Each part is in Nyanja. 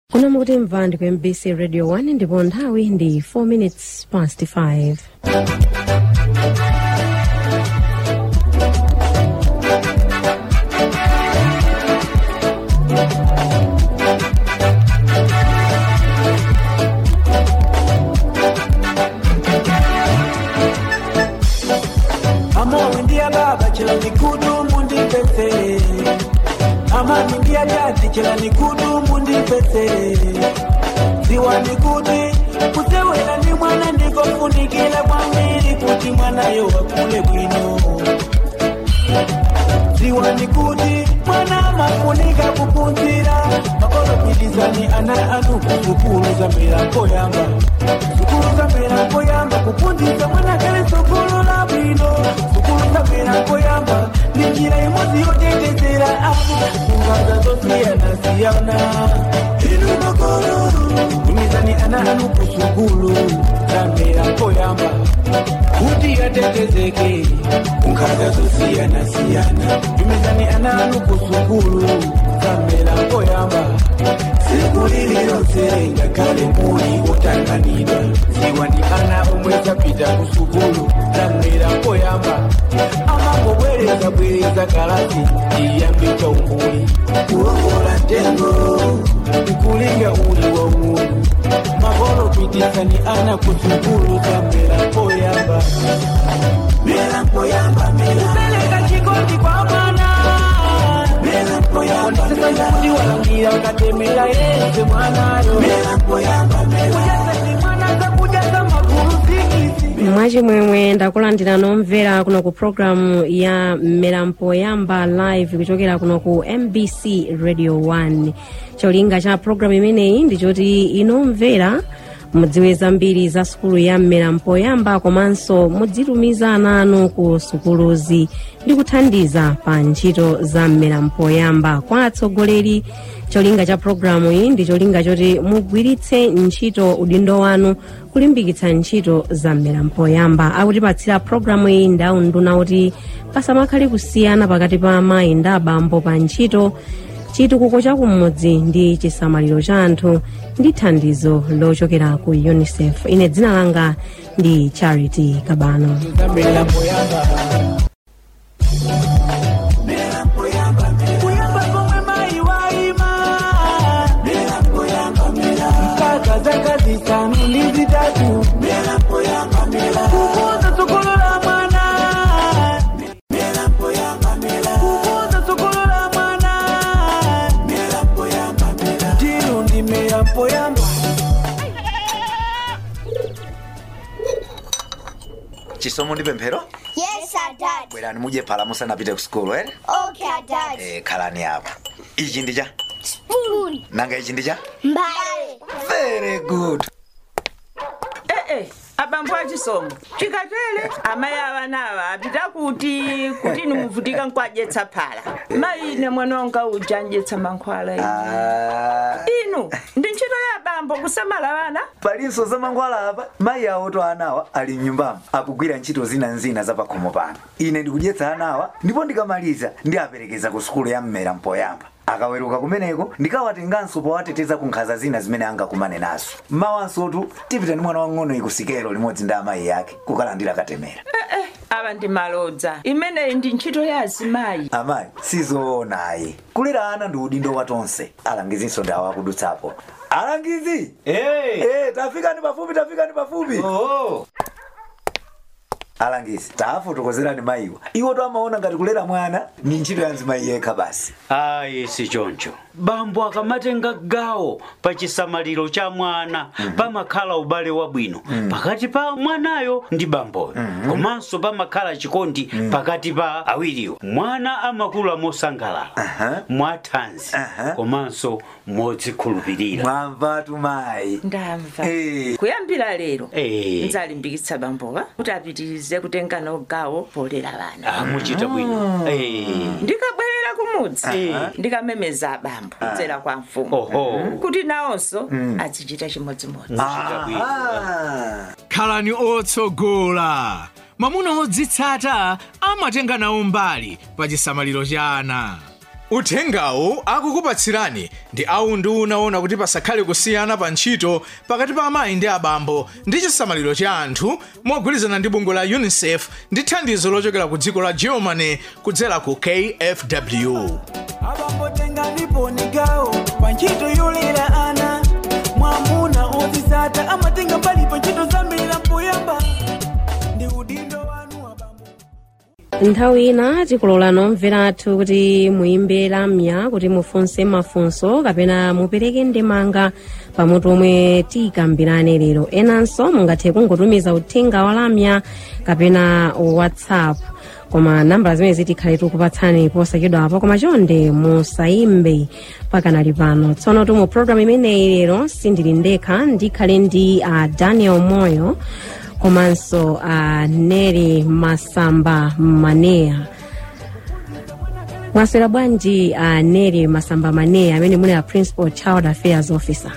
kuna mukuti mvandi ku mbc radio 1 ndipo nthawi ndi 4 minutes past 5 Amor ndia baba chela nikudu mundi pese Amani ndia dadi chela nikudu mundi pese Ziwa nikuti kusewela ni mwana ndiko funikila kwa miri kuti mwana yo wakule bwino Ziwa nikuti mwana mafunika kupunzira Makolo pilizani ana anu kusukulu za milango yamba Sukulu za milango yamba kupunziza mwana kale sukulu la bwino Sukulu za milango yamba ni njira imodzi yotetezera apo kungaza zosiyana siyana Inu makolo kumizani ana anu kusukulu za milango yamba kuti yatetezeke kungaza zosiyana siyana tumizani ana anu kusukulu za milango yamba siku lililose ngakale muli otanganidwa ziwa ndi ana omwe zapita kusukulu zamera koyamba amangobwereza bwereza kalasi chiyambi cha umbuli kuongola ntengo nkulinga uli wa mundu makolo pitisani ana kusukulu zamera koyamba mera koyamba mera kupeleka chikondi kwa mwana mera koyamba mera kuti walangira katemera yese mwanayo mera koyamba mera kujaza ni mwana zakujaza magulu zikisi mwachimwemwe ndakulandira nomvera kuno ku programu ya mmerampo yamba live kuchokera kuno ku mbc radio 1 cholinga cha programu imeneyi ndichoti inomvera mudziwe zambiri za sukulu ya mmerampo yamba komanso mudzitumiza ana anu ku sukuluzi ndi kuthandiza pa ntchito za mmerampo yamba kwa atsogoleri cholinga cha programu iyi ndi cholinga choti mugwiritse ntchito udindo wanu kulimbikitsa ntchito za mmerampo yamba akutipatsira programu iyi ndi aunduna kuti pasamakhale kusiyana pakati pa amayi ndi abambo pa ntchito chitukuko cha kumudzi ndi chisamaliro cha anthu ndi thandizo lochokera ku unicef ine dzina langa ndi charity kabano zamera koyamba kuyamba komwe mayi waima mpaka zaka zisanu ndi zitatu kukuza tsogolo la mwana kukuza tsogolo la mwana tinu ndi mera poyamba chisomo ndi pemphero Yes, our dad. bwerani mudye phala musanapite ku sukulu ere Okay, our dad. eh, khalani apa ichi ndi cha Spoon. nanga ichi ndi cha Mbale. very good ee abambo achisomo chikatele amayi avanawa apita kuti kuti nimuvutika nkwadyetsa phala mayi ine mwana wanga uja andyetsa mankhwala inu. Ah, inu ndi ntchito ya abambo kusamala vana palinso za mankhwala apa mayi awo to anawa ali mnyumbamo akugwira ntchito zinazina za pakhomo pano ine ndikudyetsa anawa ndipo ndikamaliza ndiaperekeza ku sukulu ya mmera mpoyamba akaweruka kumeneko ndikawatenganso powateteza ku nkhanza zina zimene angakumane nazo mawansotu tipita ndi mwana wang'ono ikusikelo limodzi ndi amayi yake kukalandira katemera ee ava ndi malodza imeneyi ndi ntchito ya azimayi amayi sizoonayi kulera ana ndi udindo wa tonse alangizinso ndi awo akudutsapo alangizi Hey! Eh, tafikani pafupi tafikani pafupi Oh! alangizi tafotokozerani mayiwa iwo to amaona ngati kulera mwana ni ntchito ya mzimayi yekha basi ayi si choncho bambo akamatenga gawo pa chisamaliro cha mwana pamakhala ubale wabwino pakati pa mwanayo ndi bamboyo komanso pamakhala chikondi pakati pa awiriwo mwana amakula mosangalala mwathanzi Aha. komanso modzikhulupirira mwamvatu mayi ndamva Eh. kuyambira lero Eh. ndzalimbikitsa bambowa kuti apitirize kutenga nawo gawo polera vana amuchita bwino Eh. ndikabwerera kumudzi ndikamemeza abambo kudzera kwa mfumu oho kuti nawonso azichita chimodzimodzi muchita bwino Ah. khalani otsogola mwamuna odzitsata amatenga nawo mbali pa chisamaliro cha ana uthengawu akukupatsirani ndi awu ndi unaona kuti pasakhale kusiyana pa ntchito pakati pa amayi ndi abambo ndi chisamaliro cha anthu mogwirizana ndi bungwe la unicef ndi thandizo lochokera ku dziko la germany kudzera ku kfw abambotenga ndiponigawo pa ntchito yolera ana mwamuna ozisata amatenga mbali pa ntchito zambiri mpoyamba ndi udindo wanu abambo nthawi ina tikulola nomvera athu kuti muyimbe lamya kuti mufunse mafunso kapena mupereke ndemanga pamutu omwe tikambirane lero enanso mungathe kungotumiza uthenga wa lamya kapena whatsapp koma nambala zimene zitikhale tikupatsani posachedwa apo koma chonde musayimbe pakanali pano tsono tu mu programu imeneyi lero sindili ndekha ndikhale ndi uh, daniel moyo komanso uh, neri masamba maneya mwaswera bwanji uh, neri masamba maneya amene muli a principal child affairs officer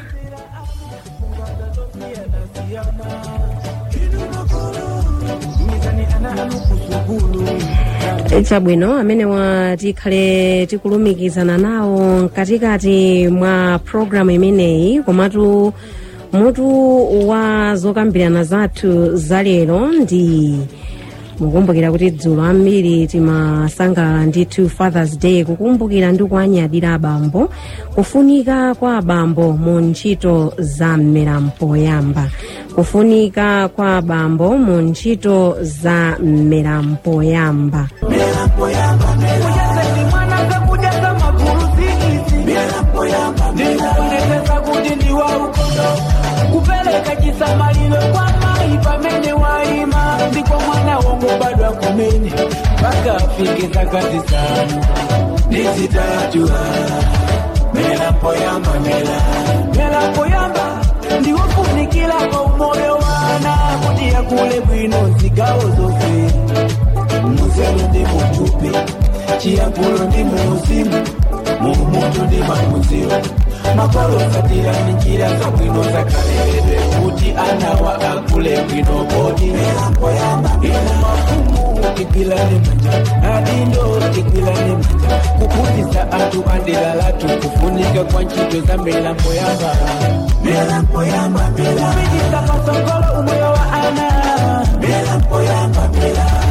chabwino amene wa tikhale tikulumikizana nawo mkatikati mwa programu imeneyi komatu mutu wa zokambirana zathu zalero ndi mukumbukira kuti dzulo ambiri timasangalala ndithu fathers day kukumbukira ndi kuanyadira abambo kufunika kwa abambo mu ntchito za mmerampoyamba kufunika kwa abambo mu ntchito za mmerampoyamba kujazeni mwana kakujaza maguluzikizi ndikuonekeza kuti ndi wa ukondo kupeleka chisamaliro kwa mayi pamene waima ndipo mwana wongo badwa kumene mpaka afike zaka zisanu ndizitatu mera poyamba mera mera poyamba ndiwofunikira pa umoyo wana kuti yakule bwino zigawo zonse muzelo ndi mutupi chiyankhulo ndi muuzimu muumunthu ndi mamuziro makolo satira ndi njira zabwino zakaleredwe kuti anawa akule bwino kodi inu mafumu tigwirane manja adindo tigwirane manja kuphunzitsa anthu andilالatu kufunika kwa ntchito za milambo yamba milambo yamba kupititsa patsogolo umoyo wa ana milambo yamba milambo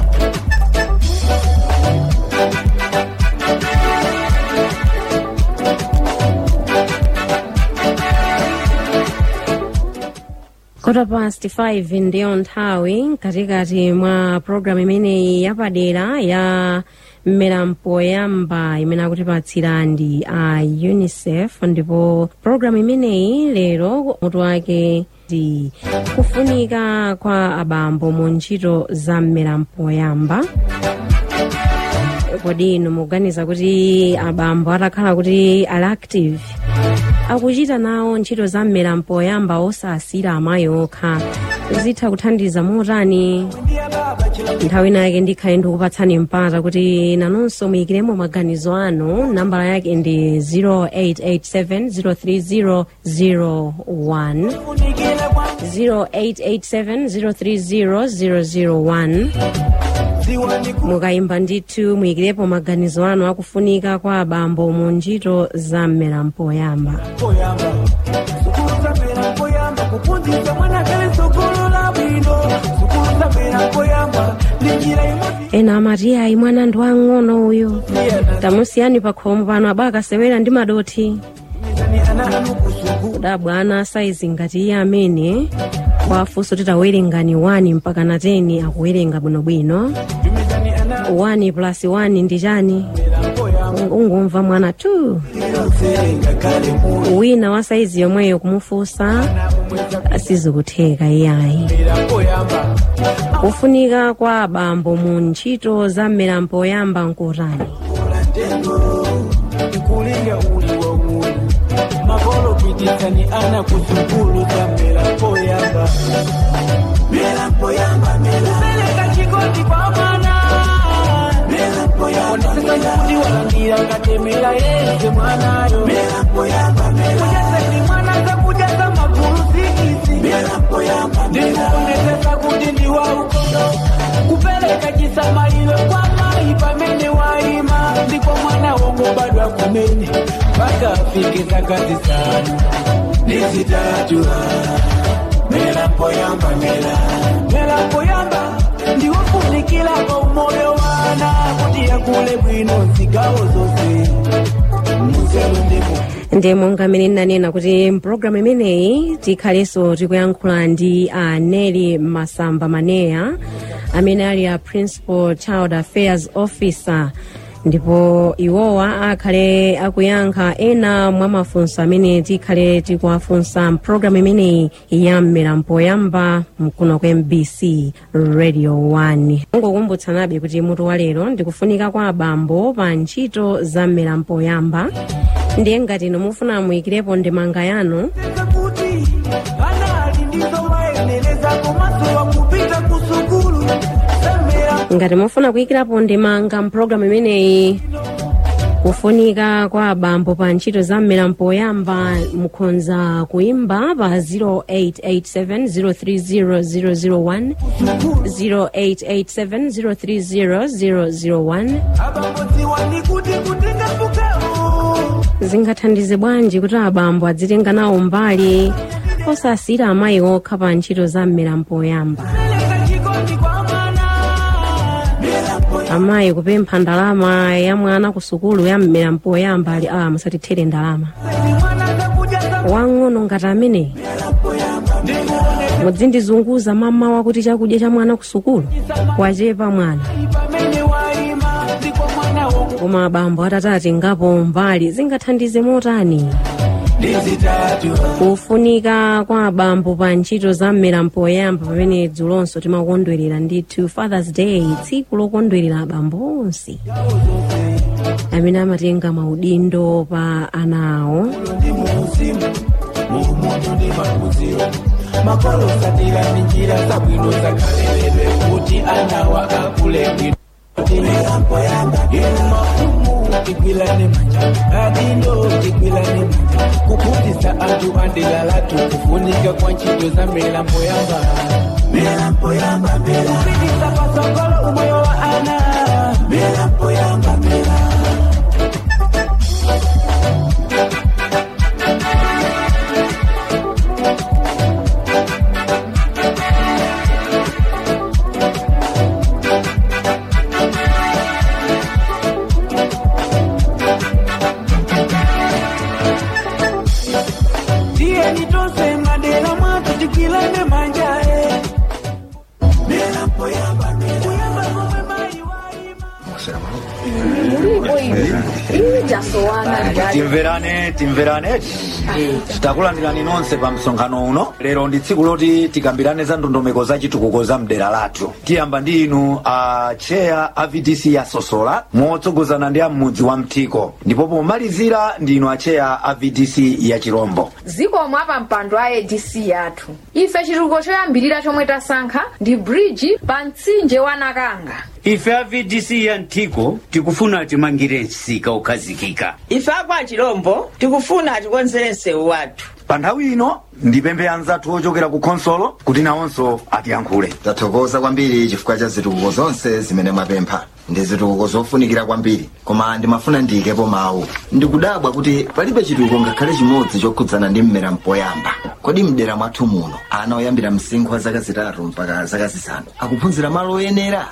kota past 5 ndiyo nthawi mkatikati mwa programu imeneyi yapadera ya mmerampoyamba imene akutipatsira ndi a unicef ndipo programu imeneyi lero mutu wake ndi kufunika kwa abambo mu ntchito za mmerampoyamba kodi inu mukuganiza kuti abambo atakhala kuti ali active akuchita nawo ntchito za mmerampoyamba osasira amayi okha zitha kuthandiza motani nthawi ina yake ndikhale ndikupatsani mpata kuti nanunso muyikiremo maganizo anu nambala yake ndi 0887 03001 funikira kwa 0887 03001 ziwani mukayimba ndithu muyikirepo maganizo anu akufunika kwa abambo mu ntchito za mmerampoyamba poyamba sukulu zamera poyamba kuphunzitsa mwana kale sukulu la bwino sukulu zamera poyamba ndi njira imodzi ena amati ayi mwana ndi wang'ono uyu tamusiyani pa khomo pano aba akasewera ndi madoti mizani ana anu kusukulu kudabwa ana saizi ngati iye amene kwafunso titawerengani 1 mpaka na 10 akuwerenga bwinobwino mizani ana 1 plus 1 ndi chani poyamba ungumva mwana 2 serenga kale mu wina wa saizi yomweyo kumufunsa sizikutheka iyayi mera poyamba kufunika kwa abambo mu ntchito za mmerampoyamba nkutani ulatendo ikulinga uli wa mulu makolo pititsani ana kusukulu zamera poyamba mera poyamba mera kupeleka chikondi kwa mwana mera poyamba onesesa kuti walandira katemera yese mwanayo mera poyamba mera kujazeni mwana zakujaza magulu zikizi mera poyamba ndikuonekesa kuti ndi wa ukondo kupeleka chisamaliro kwa mayi pamene waima ndipo mwana wongo afike zaka zisanu nezitatu mera mpoyamba mera mera mpoyamba ndiwofunikilako umoyo wana kuti yakule bwino zigawo zose muzelu ndimo ndi monga mmene ndinanena kuti mpulogalamu imeneyi tikhalenso tikuyankhula ndi a neli masamba maneya amene ali a principal child affairs officer ndipo iwowa akhale akuyankha ena mwa mafunso amene tikhale tikuwafunsa mpulogalamu imeneyi ya mmera mpoyamba mkuno kwa mbc radio 1 ngokumbutsanabe kuti mutu wa lero ndikufunika kwa abambo pa ntchito za mmera mpoyamba ndiye ngati inu mufuna muyikirepo ndemanga yanu Sasa kuti anali ndizo waendeleza komaso wakupita kusukulu semera ngati mufuna kuyikirapo ndemanga mpulogalamu imeneyi kufunika kwa abambo pa ntchito za mmera mpoyamba mukhoza kuimba pa 0887 0887 abamodziwa ndi kuti kutenga mbukewo zingathandize bwanji kuti abambo adzitenga nawo mbali osasira amayi okha pa ntchito za mmera mpoyamba peleka chikondi kwa mwana mera mpoyamba amayi kupempha ndalama ya mwana ku sukulu ya mmera mpoyamba ali a musatithere ndalama ni mwana zakudya za wang'ono ngati amene mudzindizunguza mamawa kuti chakudya cha mwana ku sukulu wachepa mwana pamene waima ndipo mwana wongo koma abambo atatati ngapo mbali zingathandize motani ndizitatu kufunika kwa abambo pa ntchito za mmera mpoyamba pamene dzulonso timakondwerera ndithu fathers day tsiku lokondwerera abambo onse amene amatenga maudindo pa ana awo ndi muuzimu muumoto ndi maphunziro makolo satira ndi njira zabwino zakhaleledwe kuti anawa akule bwino mera mpoyamba inu mafumu tigwilane manja adindo tigwilane manja kuphunzitsa anthu andilalatu kufunika kwa ntchito za mera mpoyamba mera mpoyamba mera kupititsa patsogolo umoyo wa ana mera mpoyamba mera ndiye nitose madera mwatu tikwilane manjae mera mpoyamba mera mpoyamba komwe mayi waima timverane timverane titakulandirani nonse pa msonkhano uno lero ndi tsiku loti tikambirane za ndondomeko za chitukuko za mdera lathu tiyamba ndi inu a cheya a vdc ya sosola motsogozana ndi amudzi wa mtiko ndipo pomalizira ndi inu a cheya a vdc ya chirombo zikomo apa mpando a adc yathu ife chitukuko choyambirira chomwe tasankha ndi bridge pa mtsinje wa nakanga ife a vdc ya mtiko tikufuna timangire msika ukhazikika ife akwa chilombo tikufuna atikonzere msewu wathu pa nthawi ino ndipemphe anzathu ochokera ku khonsolo kuti nawonso atiyankhule tathokoza kwambiri chifukwa cha zitukuko zonse zimene mwapempha ndi zitukuko zofunikira kwambiri koma ndimafuna ndiyikepo mawu ndikudabwa kuti palibe chitukuko ngakhale chimodzi chokhudzana ndi mmera mpoyamba kodi mdera mwathu muno ana oyambira msinkhu wa zaka zitatu mpaka zaka zisanu akuphunzira malo oyenera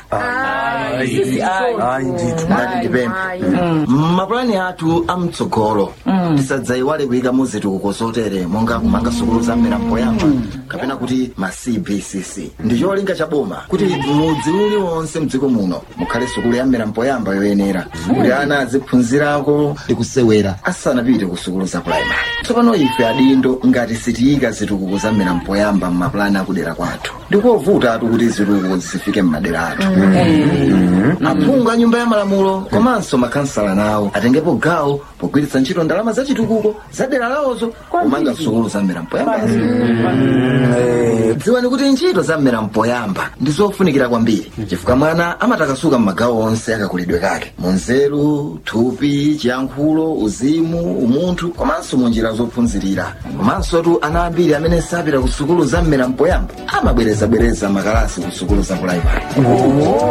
ayi ndithu ngati ndipemphe mmapulani athu amtsogolo tisadzayiwale kuyikamo zitukuko zotere monga kumanga sukulu za mmera mpoyamba kapena kuti ma cbcc ndi cholinga cha boma kuti mudzi uliwonse mdziko muno mukhale sukulu ya mmera mpoyamba yoyenera kuti ana aziphunzirako ndi kusewera asanapite ku sukulu za puraimari tsopano ife adindo ngati sitiyika zitukuko za mmera mpoyamba mmapulani akudera kwathu ndikovuta atu kuti zitukuko zifike mmadera athu aphungu a nyumba ya malamulo komanso makhansala nawo atengepo gawo pogwiritsa ntchito ndalama za chitukuko za dera lawozo kumanga sukulu za mmera mpoyambazi dziwani kuti ntchito za mmera mpoyamba ndi zofunikira kwambiri chifukwa mwana amatakasuka m'magawo onse akakulidwe kake munzeru thupi chiyankhulo uzimu umunthu komanso mu njira zophunzirira komanso tu ana ambiri amene sapita ku sukulu za mmera mpoyamba amabwerezabwereza makalasi ku sukulu za puraimari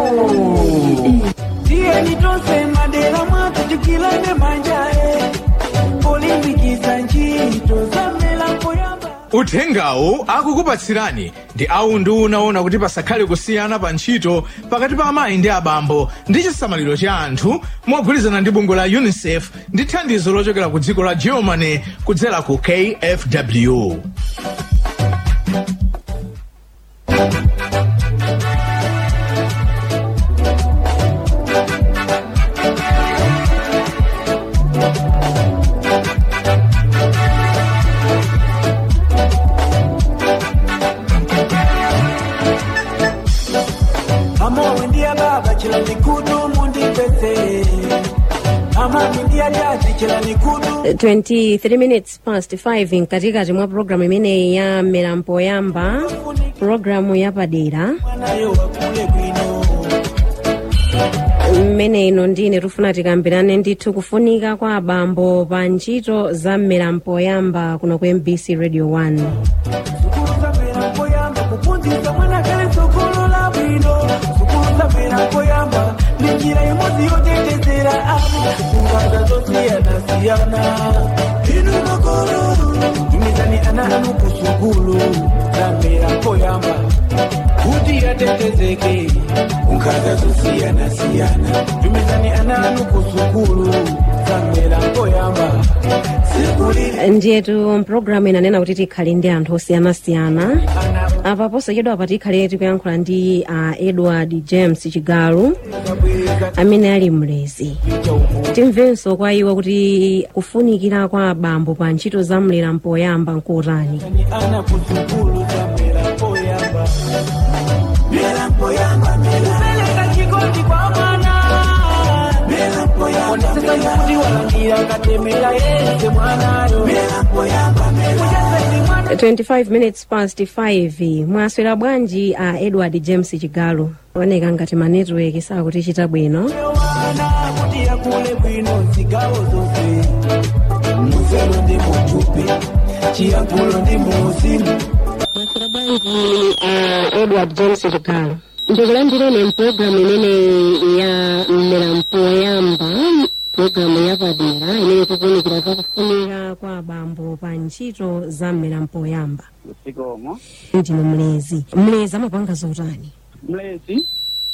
ndiye nitose madera mwatu tikwilane manjae polimbikitsa ntchito za mmera mpoyamba uthengawu akukupatsirani ndi awu ndi unaona kuti pasakhale kusiyana pa ntchito pakati pa amayi ndi abambo ndi chisamaliro cha anthu mogwirizana ndi bungwe la unicef ndi thandizo lochokera ku dziko la germany kudzera ku kfw amawe ndiye baba chila nikudu mundipese amami ndiye jaji chila nikudu 23 minutes past 5 mkatikati mwa programu imeneyi ya mmera mpoyamba programu yapadera mwanayo wakule bwino mmene ino ndine tufuna tikambirane ndithu kufunika kwa abambo pa ntchito za mmera mpoyamba kuno ku mbc radio 1 sukulu za mmera mpoyamba kuphunzitsa mwana kale sukulu la bwino sukulu za mmera mpoyamba ndi njira imodzi yotetezera ana kungaza zosiyanasiyana inu makolo tumizani ana anu ku sukulu za mmera mpoyamba kuti atetezeke kungaza zosiyanasiyana tumizani ana anu ku sukulu za mmera mpoyamba sikulile ndiyetu mpulogalamu inanena kuti tikhale ndi anthu osiyanasiyana ana apa posachedwa apa tikhale tikuyankhula ndi uh, edward james chigalu zabweka amene ali mlezi chaumu timvenso kwa iwo kuti kufunikira kwa abambo pa ntchito za mlera mpoyamba nkotani ni ana kuzukulu za mera mpoyamba mera mpoyamba kupeleka chikondi kwa mwana mera mpoyamba onesesa kuti walandira katemera yese mwanayo mera mpoyamba mujaseni mwana 25 minutes past 5 mwaswera bwanji a uh, edward james chigalu oneka ngati ma network sakutichita bwino wana kuti yakule bwino zigawo zonse muzelo ndi mutupi chiyankhulo ndi muuzimu mwaswera bwanji a edward james chigalu ndikulandireni mpulogalamu imene ya mmera mpoyamba pulogalamu yapadera imene tikuwunikira zakufunika kwa abambo pa ntchito za mmera mpoyamba zikomo ndinu mlezi mlezi amapanga zotani mlezi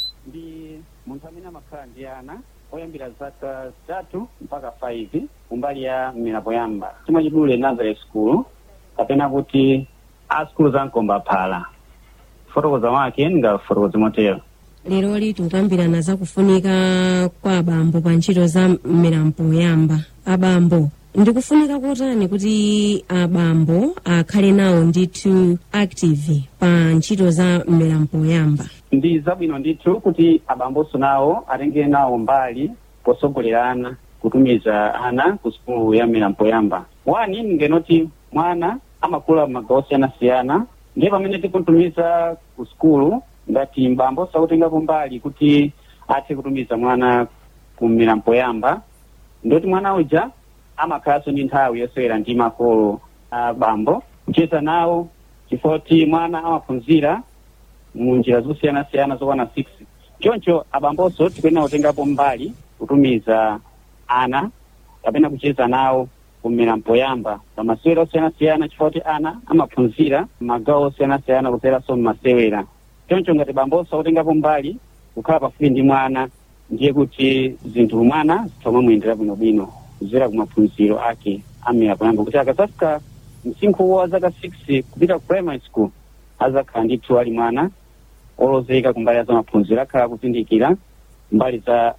ndi munthu amene amakhala ndi ana oyambira zaka zitatu mpaka 5 kumbali ya mmera poyamba chimwe chidule nazareth school kapena kuti a skulu za mkomba phala fotokoza wake ndingafotokoze motero lero liti tikukambirana zakufunika kwa abambo pa ntchito za mmera mpoyamba abambo ndikufunika kotani kuti abambo akhale nawo ndithu active pa ntchito za mmera mpoyamba ndi zabwino ndithu kuti abamboso nawo atenge nawo mbali posogolerana kutumiza ana ku sukulu ya mmera mpoyamba wani ngenoti mwana amakula magawo osiyanasiyana ndiye pamene tikutumiza ku sukulu ngati mbambo sakutengako mbali kuti athe kutumiza mwana ku mmera mpoyamba ndoti mwana uja amakhalanso ndi nthawi yosewera ndi makolo a bambo kucheza nawo chifoti mwana amaphunzira mu njira zosiyanasiyana zokwana 6 choncho abambonso tikuyenera kutengapo mbali kutumiza ana kapena kucheza nawo kummera mpoyamba pamasewera osiyanasiyana chifukwa ana amaphunzira magawo osiyanasiyana kuseranso mmasewera choncho ngati bambonso akutengapo mbali kukhala pafupi ndi mwana ndiye kuti zinthu mwana zithoma muyendera bwinobwino kuzera kumaphunziro ake amera poyamba kuti akazafika msinkhu wa zaka 6 kupita ku primary school azakhala ndithu ali mwana olozeka kumbali za maphunziro akhala kuzindikira mbali za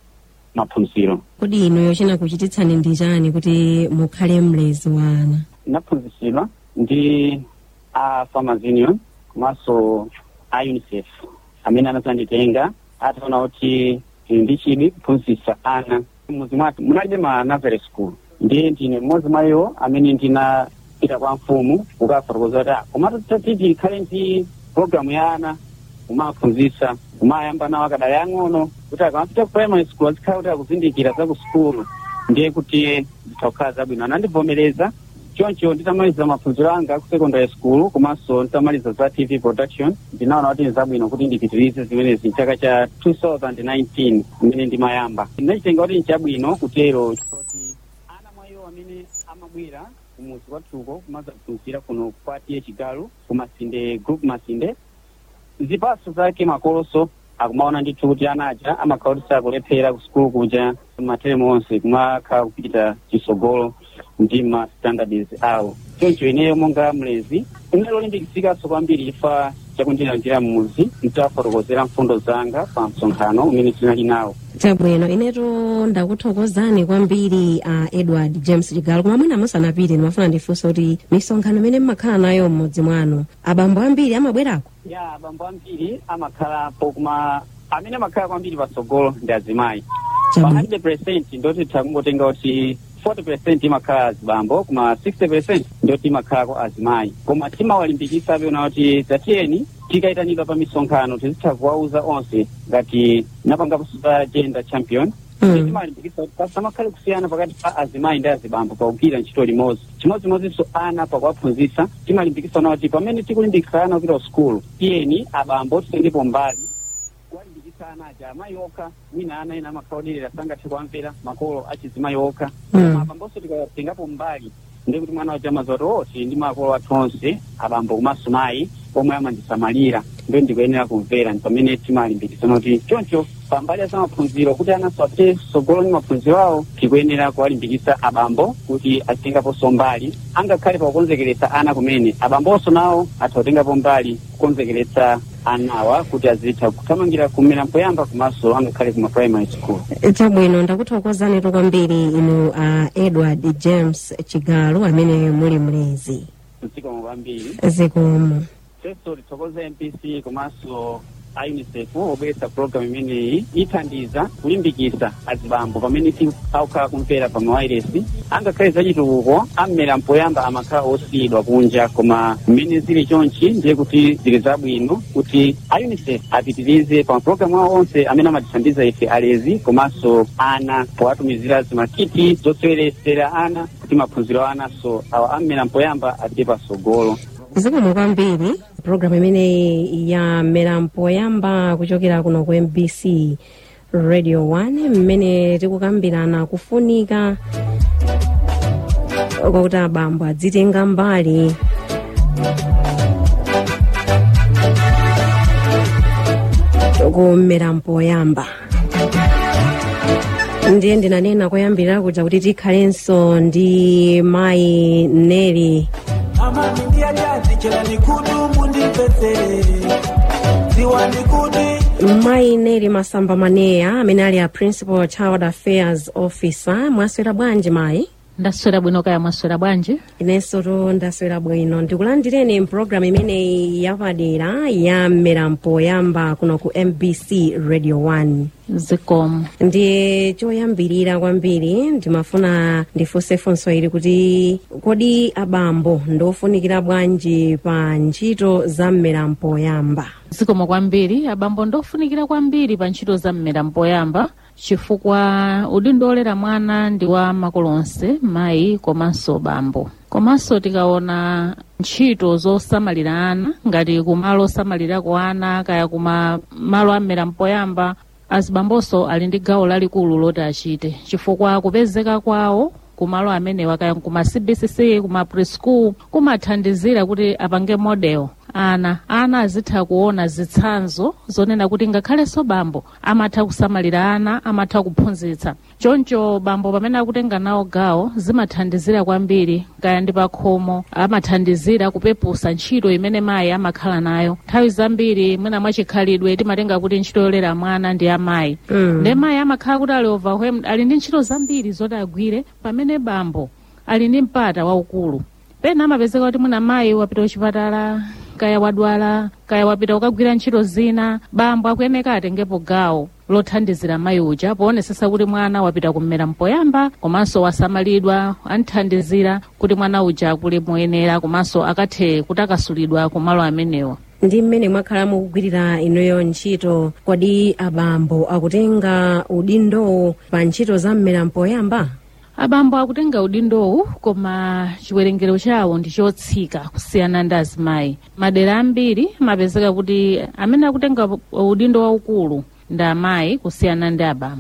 maphunziro kodi inu yochina kuchititsani ndi chani kuti mukhale mlezi wa ana naphunzitsidwa ndi a farmers union komanso a unicef amene anazanditenga ataona kuti ndili ndi chidwi kuphunzitsa ana mmuzi mwathu munalibe ma nursery school ndiye ndine mmodzi mwa iwo amene ndinapita kwa mfumu kukafotokoza kuti "Ah, komatu tati tikhale ndi programu ya ana kumaphunzitsa kumayamba nawo akadali ang'ono kuti akamapita ku primary school azikhala kuti akuzindikira za ku sukulu ndiye kuti zitakhala zabwino anandivomereza choncho nditamaliza maphunziro anga ku secondary school komanso nditamaliza za tv production ndinaona kuti nzabwino kuti ndipitirize zimenezi mchaka cha 2019 mmene ndimayamba ndinachitenga kuti nchabwino kutero chifukwa ana mwa iwo amene anabwera kumuzi kwathuko kumaza kuphunzira kuno kwatiye chigalu kumasinde group masinde zipaso zake makoloso akumaona ndithu kuti anaja amakhala kuti sakulephera ku sukulu kuja materemu onse kumakhala kupita chisogolo ndi ma standards awo choncho ineyo monga mlezi ine lolimbikitsidwanso kwambiri chifukwa chakundilandira mmuzi nditafotokozera mfundo zanga pa msonkhano umene tinali nawo chabwino ineto ndakuthokozani kwambiri a edward james chigalo koma mwina musanapite ndimafuna ndifunse kuti misonkhano imene mmakhala nayo m'mudzi mwanu abambo ambiri amabwerako ya abambo ambiri amakhalapo koma amene amakhala kwambiri patsogolo ndi azimayi pa Chabwino. 100 percent ndoti takungotenga kuti 40 percent imakhala azibambo koma 60 percent ndoti imakhalako azimayi koma timawalimbikitsa apeona kuti zatiyeni tikayitanidwa pa misonkhano tizitha kuwauza onse ngati napangapo pa gender champion Mm. timalimbikitsa kuti pasamakhale kusiyana pakati pa azimayi ndi azibambo pakugwira ntchito limodzi chimodzimodzinso ana pakuwaphunzitsa timalimbikitsa na kuti pamene tikulimbikitsana kupita ku sukulu tiyeni abambo titengepo mbali kuwalimbikitsa ana aja amayi okha mwina ana ena amakhala oderera sangathe kuwamvera makolo achizimayi okha Mm. koma abambonso tikatengapo mbali ndi kuti mwana waja amazoti oti ndi makolo athu onse abambo komanso mayi omwe amandisamalira ndo ndikuyenera kumvera ndi pamene timalimbikitsana kuti choncho pambali ya zamaphunziro kuti ananso apite sogolo ndi maphunziro awo tikuyenera kuwalimbikitsa abambo kuti azitengaponso mbali angakhale pakukonzekeretsa ana kumene abambonso nawo atha kutengapo mbali kukonzekeretsa anawa kuti azitha kuthamangira kumera mpoyamba komanso angakhale kuma primary school chabwino ndakuthokozani to kwambiri inu a edward james chigalo amene muli mlezi mdzikomo kwambiri zikomo feso tithokoze mpc komanso a unicef obweretsa programu imeneyi ithandiza kulimbikitsa azibambo pamene tikukhala kumvera pa mawayiresi angakhale zachitukuko ammera mpoyamba amakhala osiyidwa kunja koma mmene zili chonchi ndiye kuti zili zabwino kuti a unicef apitirize pa mapulogalamu awo onse amene amatithandiza ife alezi komanso ana powatumizira zimakiti zoseweresera ana kuti maphunziro a ananso awa ammera mpoyamba apite pasogolo zikomo kwambiri programu imeneyi ya mmera mpoyamba kuchokera kuno ku mbc radio 1 mmene tikukambirana kufunika kwakuti abambo adzitenga mbali kummera mpoyamba ndiye ndinanena koyambirira kuja kuti tikhalenso ndi mayi neli amami ndiyajazi chela nikudu mundipesere ziwani kuti mayi neli masamba maneya amene ali a principal child affairs officer mwaswera bwanji mayi ndaswera bwino kaya mwaswera bwanji inenso to ndaswera bwino ndikulandireni mpulogalamu imeneyi yapadera ya mmera mpoyamba kuno ku mbc radio 1 zikomo ndiye choyambirira kwambiri ndimafuna ndifunse funso ili kuti kodi abambo ndofunikira bwanji pa ntchito za mmera mpoyamba zikomo kwambiri abambo ndofunikira kwambiri pa ntchito za mmera mpoyamba chifukwa udindo olera mwana ndi wa makolo onse mayi komanso bambo komanso tikaona ntchito zosamalira ana ngati kumalo osamalirako ana kaya kuma malo amera mpoyamba azibambonso ali ndi gawo lalikulu loti achite chifukwa kupezeka kwawo kumalo amenewa kaya kuma cbcc kuma preschool kumathandizira kuti apange model ana ana azitha kuona zitsanzo zonena kuti ngakhalenso bambo amatha kusamalira ana amatha kuphunzitsa choncho bambo pamene akutenga nawo gawo zimathandizira kwambiri kaya ndi pakhomo amathandizira kupepusa ntchito imene mayi amakhala nayo nthawi zambiri mwina mwachikhalidwe timatenga kuti ntchito yolera mwana ndi amayi Mm. nde mayi amakhala kuti ali overwhelmed ali ndi ntchito zambiri zoti agwire pamene bambo ali ndi mpata waukulu pena amapezeka kuti mwina mayi wapita kuchipatala kaya wadwala kaya wapita kukagwira ntchito zina bambo akuyeneka atengepo gawo lothandizira mayi uja poonetsetsa kuti mwana wapita kummera mpoyamba komanso wasamalidwa anthandizira kuti mwana uja akule moyenera komanso akathe kutakasulidwa kumalo amenewa ndi mmene mwakhala mukugwirira inuyo ntchito kodi abambo akutenga udindowo pa ntchito za mmera mpoyamba abambo akutenga udindowu koma chiwerengero chawo ndi chotsika kusiyana ndi azimayi madera ambiri amapezeka kuti amene akutenga udindo waukulu ndi amayi kusiyana ndi abambo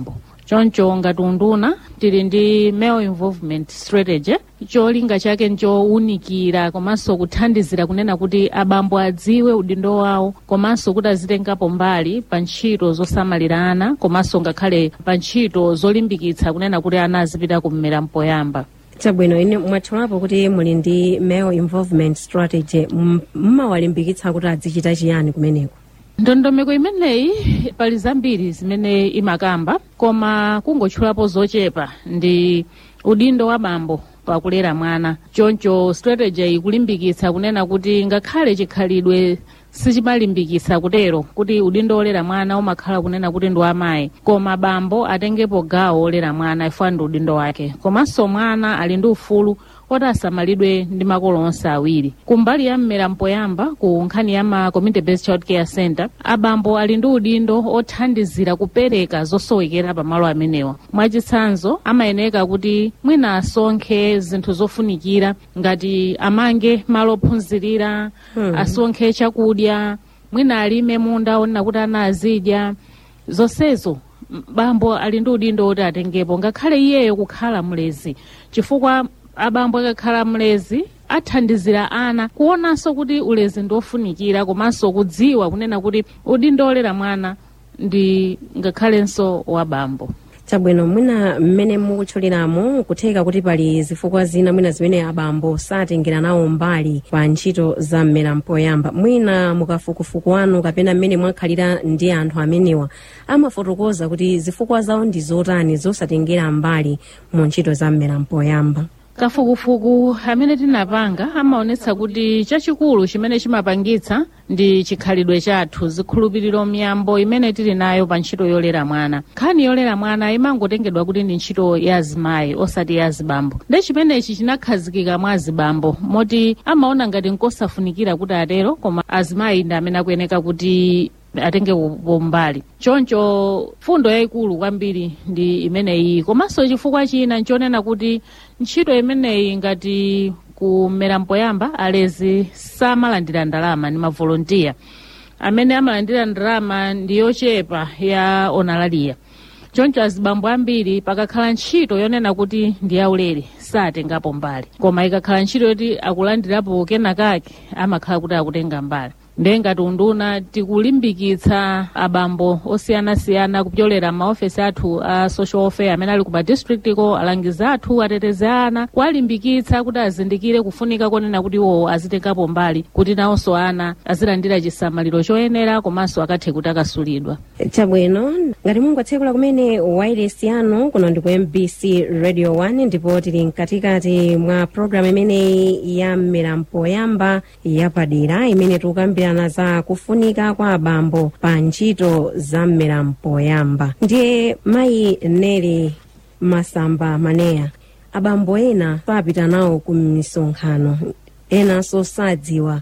choncho ngati unduna tili ndi male involvement strategy cholinga chake nchowunikira komanso kuthandizira kunena kuti abambo adziwe udindo wawo komanso kuti azitengapo mbali pa ntchito zosamalira ana komanso ngakhale pa ntchito zolimbikitsa kunena kuti ana azipita kummera mpoyamba chabwino ine mwatchulapo kuti muli ndi male involvement strategy M- mmawalimbikitsa kuti azichita chiyani kumeneko ndondomeko imeneyi pali zambiri zimene imakamba koma kungotchulapo zochepa ndi udindo wa bambo pakulera mwana choncho strategy ikulimbikitsa kunena kuti ngakhale chikhalidwe sichimalimbikitsa kutero kuti udindo olera mwana umakhala kunena kuti ndi amayi koma bambo atengepo gawo olera mwana ifuna ndi udindo wake komanso mwana ali ndi ufulu oti asamalidwe ndi makolo onse awiri kumbali ya mmera mpoyamba ku nkhani ya ma community based child care center abambo ali ndi udindo othandizira kupereka zosowekera pamalo amenewa mwachitsanzo amayeneka kuti mwina asonkhe zinthu zofunikira ngati amange malo ophunzirira Hmm. asonkhe chakudya mwina alime munda onena kuti ana azidya zonsezo m- bambo ali ndi udindo oti atengepo ngakhale iyeyo kukhala mlezi chifukwa abambo akakhala mlezi athandizira ana kuonanso kuti ulezi ndiofunikira komanso kudziwa kunena kuti udindo olera mwana ndi ngakhalenso wa bambo chabwino mwina mmene mukutchuliramo kutheka kuti pali zifukwa zina mwina zimene abambo satengera nawo mbali pa ntchito za mmera mpoyamba mwina mukafukufuku wanu kapena mmene mwakhalira ndi anthu amenewa amafotokoza kuti zifukwa zawo ndi zotani zosatengera mbali mu ntchito za mmera mpoyamba kafukufuku amene tinapanga amaonetsa kuti chachikulu chimene chimapangitsa ndi chikhalidwe chathu zikhulupiriro miyambo imene tili nayo pa ntchito yolera mwana nkhani yolera mwana imangotengedwa kuti ndi ntchito ya azimayi osati ya azibambo nde chimenechi chinakhazikika mwa azibambo moti amaona ngati nkosafunikira kuti atero koma azimayi ndi amene akuyeneka kuti atenge mbali choncho fundo yayikulu kwambiri ndi imeneyi komanso chifukwa china nchonena kuti ntchito imeneyi ngati kumera mpoyamba alezi samalandira ndalama ni mavolontiya amene amalandira ndalama ndi yochepa ya onalaliya choncho azibambo ambiri pakakhala ntchito yonena kuti ndi yaulere satengapo mbali koma ikakhala ntchito yoti akulandirapo kenakake amakhala kuti akutenga mbali ndiye ngati unduna tikulimbikitsa abambo osiyanasiyana kupyolera maofesi athu a social welfare amene ali ku madistrict ko alangizi athu atetezi ana kuwalimbikitsa kuti azindikire kufunika konena kuti iwo azitengapo mbali kuti nawonso ana azilandira chisamaliro choyenera komanso akathe kuti akasulidwa chabwino ngati mungotsekula kumene wireless yanu kuno ndi ku mbc radio 1 ndipo tili mkatikati mwa programu imeneyi ya mmera mpoyamba yapadera imene tikukambirana za kufunika kwa abambo pa ntchito za mmera mpoyamba ndiye mayi neli masamba maneya abambo ena sapita nawo ku misonkhano enanso sadziwa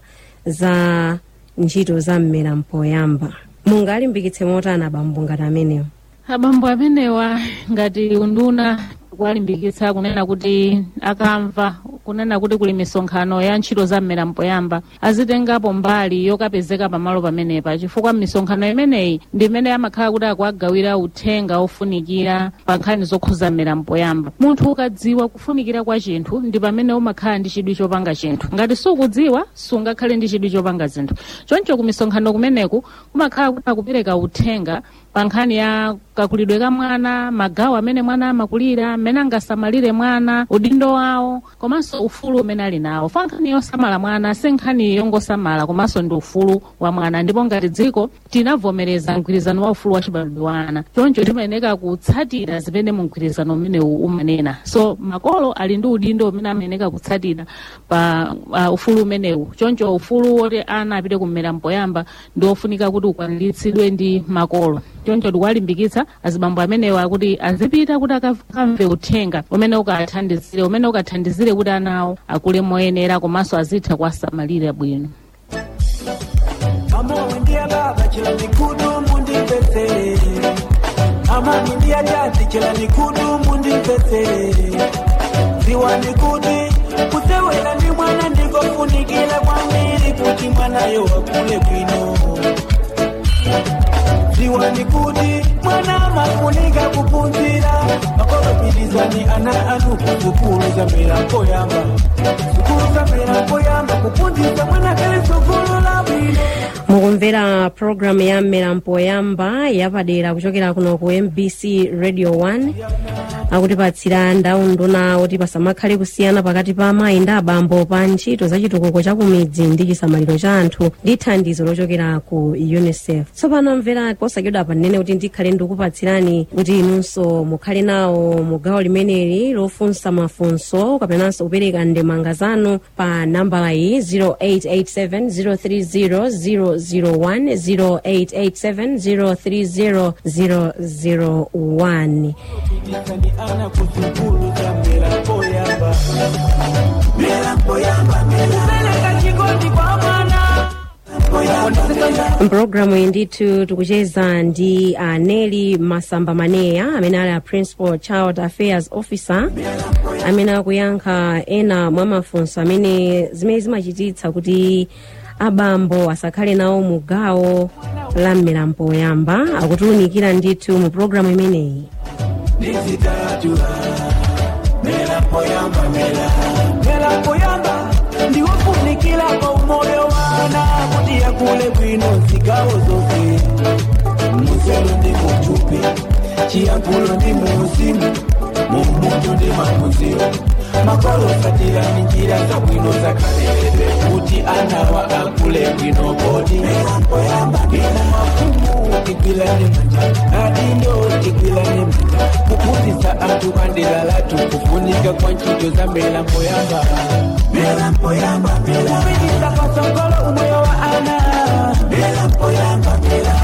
za ntchito za mmera mpoyamba mungalimbikitse motani abambo ngati amenewo abambo amenewa ngati unduna kuwalimbikitsa kunena kuti akamva kunena kuti kuli misonkhano ya ntchito za mmera mpoyamba azitengapo mbali yokapezeka pamalo pamenepa chifukwa misonkhano imeneyi ndi imene amakhala kuti akuagawira uthenga ofunikira pa nkhani zokhuza mmera mpoyamba munthu ukadziwa kufunikira kwa chinthu ndi pamene umakhala ndi chidwi chopanga chinthu ngati sukudziwa sungakhale ndi chidwi chopanga zinthu choncho ku misonkhano kumeneku kumakhala kuti akupereka uthenga pa nkhani ya kakulidwe ka mwana magawo amene mwana amakulira mmene angasamalire mwana udindo wawo komanso ufulu umene ali nawo fa nkhani yosamala mwana si nkhani yongosamala komanso ndi ufulu wa mwana ndipo ngati dziko tinavomereza mgwirizano wa ufulu wa chibadwidwe wa ana choncho timayeneka kutsatira zimene mu mgwirizano umenewu umanena so makolo ali ndi udindo umene amayeneka kutsatira pa uh, ufulu umenewu choncho ufulu woti ana apite kummera mpoyamba ndi ofunika kuti ukwaniritsidwe ndi makolo choncho tikuwalimbikitsa azibambo amenewa kuti azipita kuti akamve uthenga umene ukathandizire umene ukathandizire kuti ana awo akule moyenera komanso azitha kuwasamalira bwino Amowe ndiye baba chila nikudu mundipesere Amani ndiye tati chila nikudu mundipesere Ziwa nikuti kusewela ndi mwana ndikofunikira kwambiri kuti mwanayo wakule bwino ziwani kuti mwana mafunika kupunzira makolopilizani ana anu kuzukulu za milango yamba zukulu za milango yamba kupunziza mwana kale sukulu la bwino mukumvera programu ya mmelampo yamba yapadera kuchokera kuno ku mbc radio 1 akutipatsira nduna oti pasamakhale kusiyana pakati pa amayi ndi abambo pa ntchito za chitukuko cha kumidzi ndi chisamaliro cha anthu ndi thandizo lochokera ku unicef tsopano mvera posachedwa panene kuti ndikhale ndikupatsirani kuti inunso mukhale nawo mu gawo limeneli lofunsa mafunso kapenanso kupereka ndemanga zanu pa nambala iyi 0887 030 001 Pilizani ana kuzukulu za milango yamba milango yamba kupeleka chikondi kwa mwana mpulogalamu iyi ndithu tikucheza ndi uh, neli masamba maneya amene ali a principal child affairs officer amene akuyankha ena mwa mafunso amene zimene zimachititsa kuti abambo asakhale nawo mu gawo la mmelampo yamba akutiwunikira ndithu mu pulogalamu imeneyi ndizitatu milango yamba mela milango yamba ndiwofunikira kwa umoyo wana kuti yakule bwino zigawo zonse muselo ndi muchupi chiyankhulo ndi muuzimu mumutu ndi mamuziro makolo satirani njira za bwino zakaleredwe kuti anawa akule bwino kodi ino mafumu igwilane manja adindo igwilane manja kuphunzitsa anthu kandilalatu kufunika kwa ntchito za milambo yamba milambo yamba kupititsa patsogolo umoyo wa ana milambo yamba mila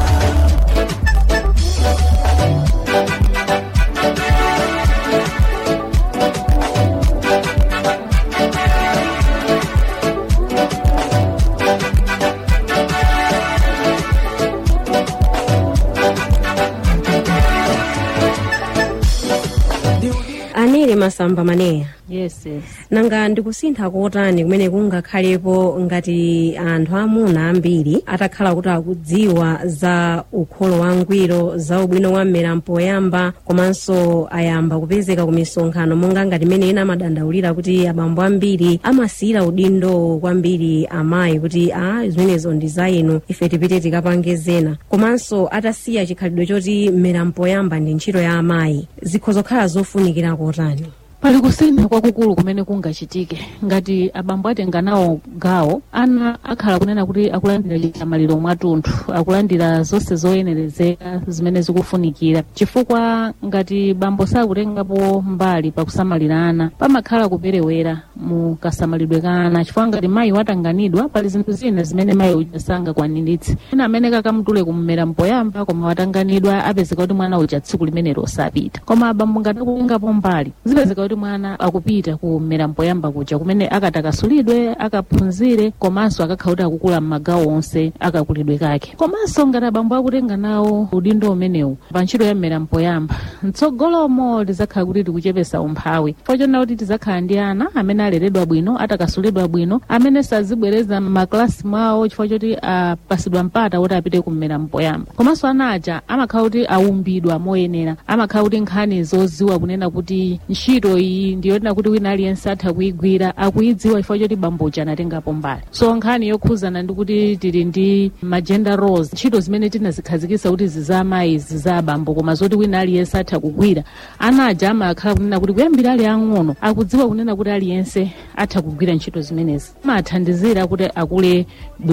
aneli masamba maneya yes yes nanga ndikusintha kotani kumene kungakhalepo ngati anthu amuna ambiri atakhala kuti akudziwa za ukholo wangwiro za ubwino wa mmelampo yamba komanso ayamba kupezeka ku misonkhano monga ngati imene ena amadandaulira kuti abambo ambiri amasiyira udindo kwambiri amayi kuti a zimenezo ndi za inu ife tipite tikapange zena komanso atasiya chikhalidwe choti mmelampo yamba ndi ntchito ya amayi zikhoza kukhala zofunikira kotani pali kusintha kwakukulu kumene kungachitike ngati abambo atenga nawo gawo ana akhala kunena kuti akulandira chisamaliro mwathunthu akulandira zonse zoyenerezeka zimene zikufunikira chifukwa ngati bambo sakutengapo mbali pakusamalira ana pamakhala kuperewera mu kasamalidwe ka ana chifukwa ngati mayi watanganidwa pali zinthu zina zimene mayi uja sangakwaniritse ena amene kakamtule kummera mpoyamba koma watanganidwa apezeka kuti mwana uja tsiku limenelo sapita koma abambo ngati akutengapo mbali zipezeka kuti mwana akupita kummera mpoyamba kuja kumene akatakasulidwe akaphunzire komanso akakhala kuti akukula m'magawo onse akakulidwe kake komanso ngati abambo akutenga nawo udindo umenewu pa ntchito ya mmera mpoyamba mtsogolomo lizakhala kuti tikuchepesa umphawi pochona kuti tizakhala ndi ana amene aleredwa bwino atakasulidwa bwino amene sazibwereza m'maklasi mwawo chifukwa choti apasidwa mpata woti apite kummera mpoyamba komanso ana aja amakhala kuti aumbidwa moyenera amakhala kuti nkhani zoziwa kunena kuti ntchito iyi ndiyonena kuti wina aliyense atha kuyigwira akuyidziwa chifukwa choti bamboja anatengapo mbali so nkhani yokhuzana ndi kuti tili ndi magender roles ntchito zimene tinazikhazikitsa kuti ziza amayi ziza abambo koma zoti wina aliyense atha kugwira ana aja amakhala kunena kuti kuyambira ali ang'ono akudziwa kunena kuti aliyense atha kugwira ntchito zimenezi amathandizira kuti akule bwi-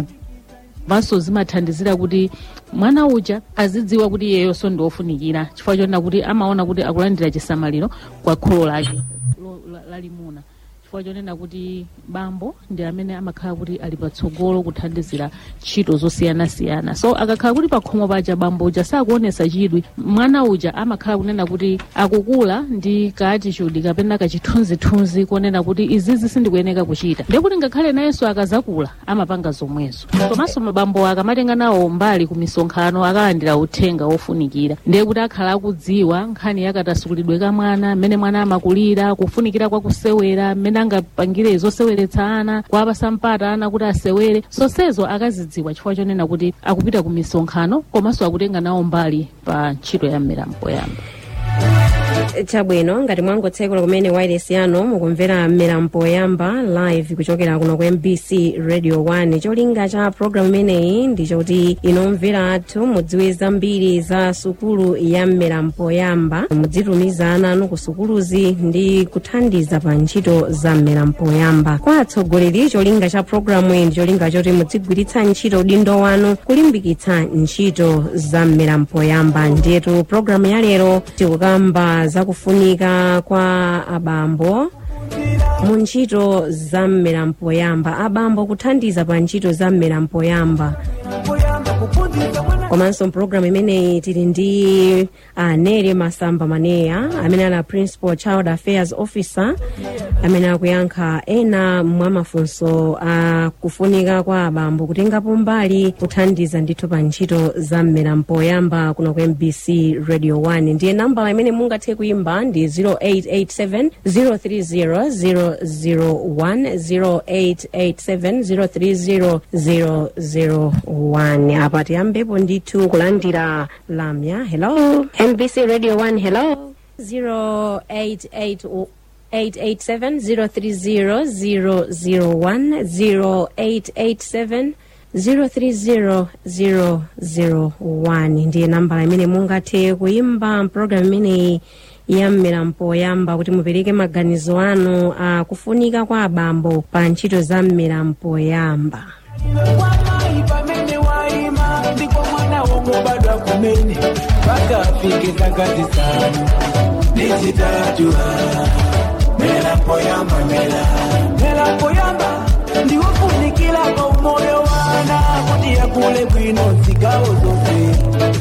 vanso zimathandizira kuti mwana uja azidziwa kuti iyeyonso ndi wofunikira chifukwa chonena kuti amaona kuti akulandira chisamaliro kwa kholo lake lo- la- lalimuna chifukwa chonena kuti bambo ndi amene amakhala kuti ali patsogolo kuthandizira ntchito zosiyanasiyana so akakhala kuti pakhomo paja bambo uja sakuonesa chidwi mwana uja amakhala kunena kuti akukula ndi kaatitude kapena kachithunzithunzi konena kuti izizi sindikuyeneka kuchita ndiye kuti ngakhale nayenso akazakula amapanga zomwezo komanso mabambo akamatenga nawo mbali ku misonkhano akalandira uthenga wofunikira ndiye kuti akhala akudziwa nkhani yakatasukulidwe ka mwana mmene mwana amakulira kufunikira kwa kusewera mmene angapangire zoseweretsa ana kuwapasa mpata ana kuti asewere zonsezo akazidziwa chifukwa chonena kuti akupita ku misonkhano komanso akutenga nawo mbali pa ntchito ya mmera mpoyamba chabwino ngati mwangotsekula kumene wireless yanu mukumvera mmera mpoyamba live kuchokera kuno ku mbc radio 1 cholinga cha programu imeneyi ndichoti inomvera athu mudziwe zambiri za sukulu ya mmera mpoyamba mudzitumiza ana anu ku sukuluzi ndi kuthandiza pa ntchito za mmera mpoyamba kwa atsogoleri cholinga cha programu iyi ndi cholinga choti mudzigwiritsa ntchito udindo wanu kulimbikitsa ntchito za mmera mpoyamba ndiyetu programu ya lero tikukamba za kufunika kwa abambo mu ntchito za mmera mpoyamba abambo kuthandiza pa ntchito za mmera mpoyamba komanso mpulogalamu imeneyi tili ndi anere masamba maneya amene ali a principal child affairs officer amene akuyankha ena mwa mafunso a kufunika kwa abambo kutengapo mbali kuthandiza ndithu pa ntchito za mmera mpoyamba kuno ku mbc radio 1 ndiye nambala imene mungathe kuimba ndi 0887 030 001 0887 030 001 apa tiyambepo ndithu kulandira lamya hello mbc radio 1 hello 088 887 030 ndiye nambala imene mungathe kuimba mpulogalamu imeneyi ya mmera mpoyamba kuti mupereke maganizo anu a kufunika kwa abambo pa ntchito za mmera mpoyamba kwamayi pamene waima ndipo mwana wongobadwa kumene mpaka afike zaka zisanu nezitatu mera mpoyamba mera mera mpoyamba ndiwofunikira pa umoyo wana kuti yakule bwino zigawo zonse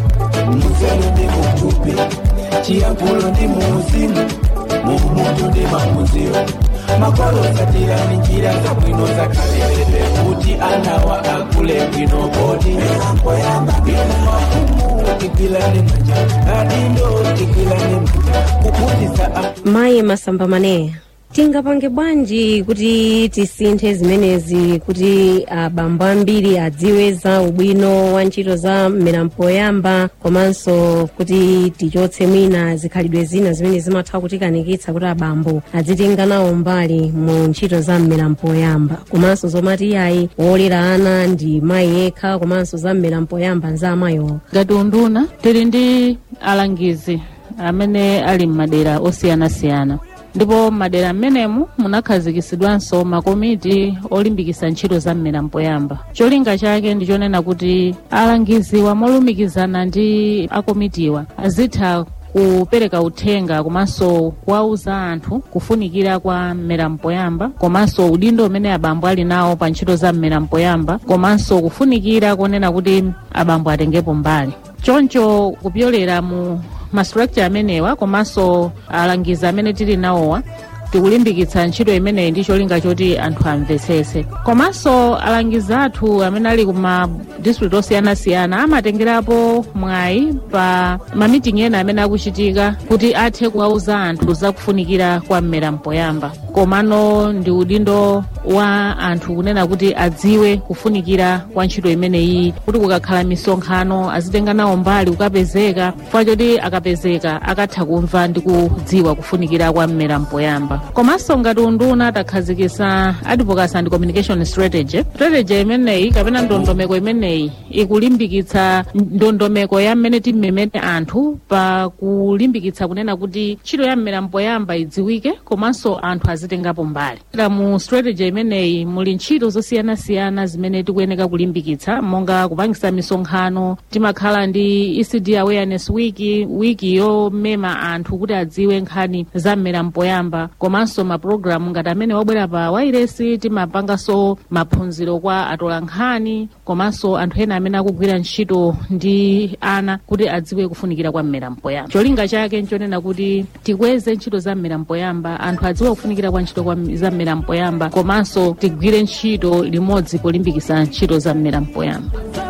muzelo ndi mutupi chiyankhulo ndi muuzimu muumutu ndi maphunziro makolo satirani njira zabwino zakalelebe kuti anawa akule bwino kodi mpoyamba inu mafumu tigwilane manja adindo tigwilane manja kuphunzitsa mayi masamba maneya tingapange bwanji kuti tisinthe zimenezi kuti abambo ambiri adziwe za ubwino wa ntchito za mmera mpoyamba komanso kuti tichotse mwina zikhalidwe zina zimene zimatha kutikanikitsa kuti abambo adzitenga nawo mbali mu ntchito za mmera mpoyamba komanso zomati iyayi wolera ana ndi mayi yekha komanso za mmera mpoyamba nza amayi okha ngati unduna tili ndi alangizi amene ali m'madera osiyanasiyana ndipo m'madera m'menemu munakhazikisidwanso makomiti olimbikitsa ntchito za mmera mpoyamba cholinga chake ndichonena kuti alangiziwa molumikizana ndi akomitiwa azitha kupereka uthenga komanso kuwauza anthu kufunikira kwa mmera mpoyamba komanso udindo umene abambo ali nawo pa ntchito za mmera mpoyamba komanso kufunikira konena kuti abambo atengepo mbali choncho kupyolera mu mastructure amenewa komanso alangizi amene tili nawowa tikulimbikitsa ntchito imeneyi ndi cholinga choti anthu amvetsetse komanso alangizi athu amene ali kuma district osiyanasiyana amatengerapo mwayi pa mamitingi ena amene akuchitika kuti athe kuwauza anthu zakufunikira kwa mmera mpoyamba komano ndi udindo wa anthu kunena kuti adziwe kufunikira kwa ntchito imeneyi kuti kukakhala misonkhano azitenga nawo mbali kukapezeka chifukwa choti akapezeka akatha kumva ndi kudziwa kufunikira kwa mmera mpoyamba komanso ngati unduna takhazikitsa advocacy and communication strategy strategy imeneyi kapena ndondomeko imeneyi ikulimbikitsa ndondomeko ya mmene timmemete anthu pa kulimbikitsa kunena kuti ntchito ya mmera mpoyamba idziwike komanso anthu azitengapo mbali Ila mu strategy imeneyi muli ntchito zosiyanasiyana zimene tikuyeneka kulimbikitsa monga kupangisa misonkhano timakhala ndi ecd awareness week wiki yomema anthu kuti adziwe nkhani za mmera mpoyamba komanso mapulogalamu ngati amene wabwera pa wairesi timapanganso maphunziro kwa atola nkhani komanso anthu ena amene akugwira ntchito ndi ana kuti adziwe kufunikira kwa mmera mpoyamba cholinga chake nchonena kuti tikweze ntchito za mmera mpoyamba anthu adziwe kufunikira kwa ntchito kwa za mmera mpoyamba komanso tigwire ntchito limodzi polimbikitsa ntchito za mmera mpoyamba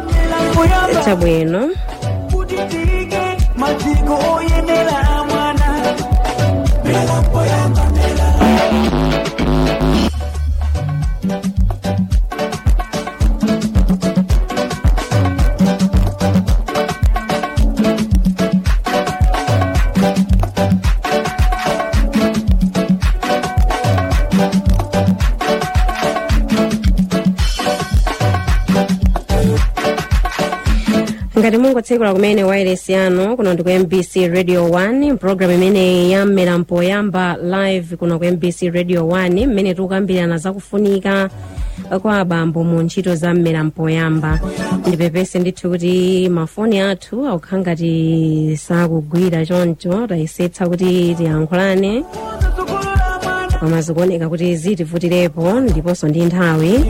chabwino kuti tiyike maziko oyenera mwana mera mpoyamba mera ngati mungotsekula kumene wireless yanu kuno ndi ku mbc radio 1 program imene yammera mpoyamba live kuno ku mbc radio 1 mmene tikukambirana zakufunika kwa abambo mu ntchito za mmera mpoyamba ndipepese ndithu kuti mafoni athu akukhala ngati sakugwira choncho tayesetsa kuti tiyankhulane koma zikuoneka kuti zitivutirepo ndiponso ndi nthawi